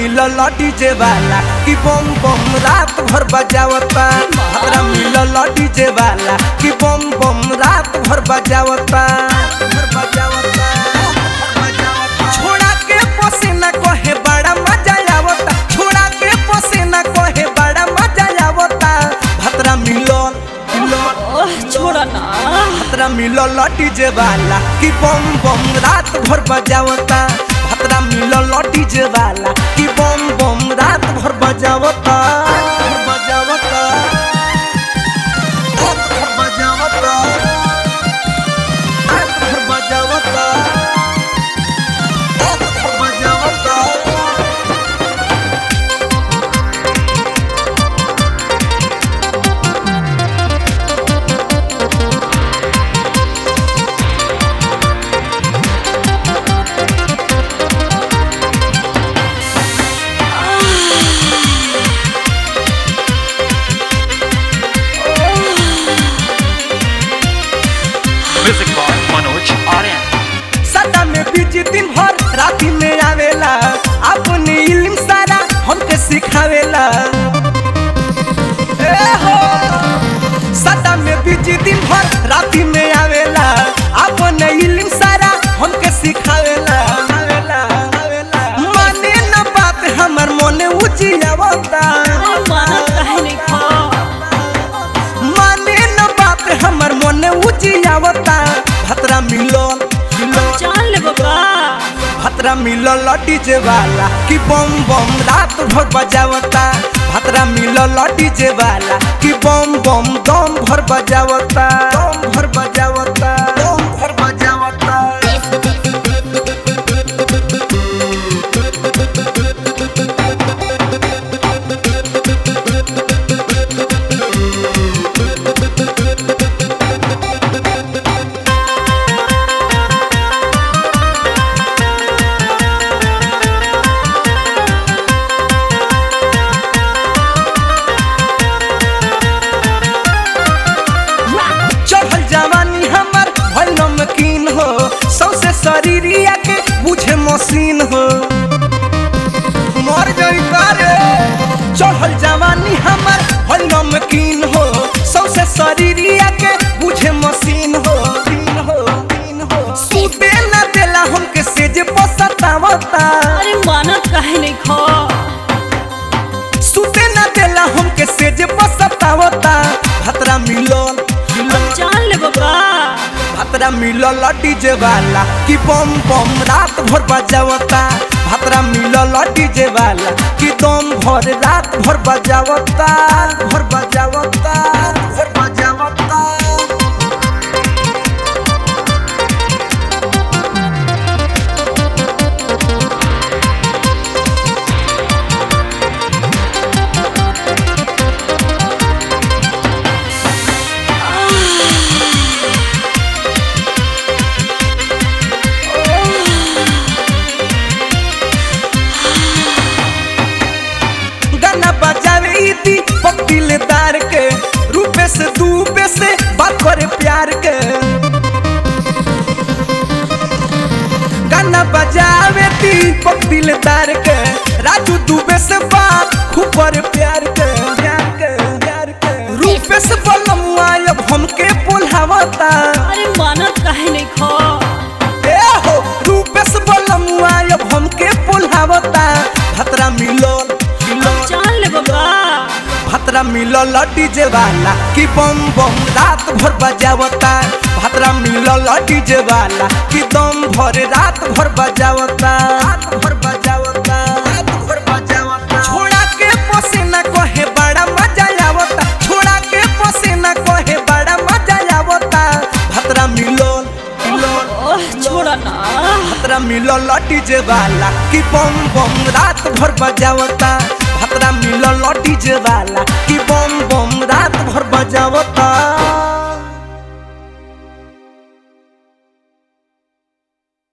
मिलल डीजे वाला कि बम बम रात भर बजावता भतरा मिलल डीजे वाला कि बम बम रात भर बजावता भर बजावता छोड़ा के पसीना कहे बड़ा मजा आवता छोड़ा के पसीना कहे बड़ा मजा आवता भतरा मिलल मिलल ओह छोड़ा ना भतरा मिलल डीजे वाला कि बम बम रात भर बजावता भतरा मिलल डीजे वाला कि बम बम रात भर बजावता भर बजावता रात भर बजावता रात भर बजावता रात भर बजावता Music by Manoj Aryan. सदा में बीजी दिन भर राती में आवेला अपनी इल्म सारा हमके सिखावेला ए हो सदा में बीजी दिन भर राती में आवेला अपने इल्म सारा हमके सिखावेला आवेला, आवेला। माने न बात हमर मोने ऊंची आवता अरे माना काहे नहीं खा माने न बात हमर मोने ऊंची आवता भतरा मिलल मिलल जान ले बाबा भतरा मिलल डीजे वाला कि बम बम रात भर बजावता भतरा मिलल डीजे वाला कि बम बम दम भर बजावता दम भर बजावता दम भर बजावता चढ़ल जवानी हमर भइल नमकीन हो सौसे शरीरिया के बुझे मशीन हो मर गई करे चढ़ल जवानी हमर भइल नमकीन हो सौसे शरीरिया के बुझे मशीन हो मशीन हो, मशीन हो। सूते न देला हमके सेज पसतावता अरे माना काहे नहीं खा सूते न देला हमके सेज पसतावता भतरा मिलल मिलल जान ले बाबा भतरा मिलल डीजे वाला कि बम बम रात भर बजावता भतरा मिलल डीजे वाला कि दम भर रात भर बजावता भर बजावता भर बजावता गाना बजावे इति पक्तिले दार के रूपे से दूबे से बात करे प्यार के गाना बजावे ती पक्तिले दार के राजू दूबे से बात खूब करे प्यार के प्यार के प्यार के रूपे से बलमुआ अब हमके बोलावता अरे माना काहे नहीं खा ए हो रूपेश बलमुआ अब हमके बोलावता भतरा मिलल मिलल जान ले बाबा भतरा मिलल डीजे वाला कि बम बम रात भर बजावता भतरा मिलल डीजे वाला कि दम भर रात भर बजावता रात भर बजावता रात भर बजावता छोड़ा के पसीना कहे बड़ा मजा आवता छोड़ा के पसीना कहे बड़ा मजा आवता भतरा मिलल मिलल ओह छोड़ा ना भतरा मिलल डीजे वाला कि बम बम रात भर बजावता भतरा मिलल डीजे वाला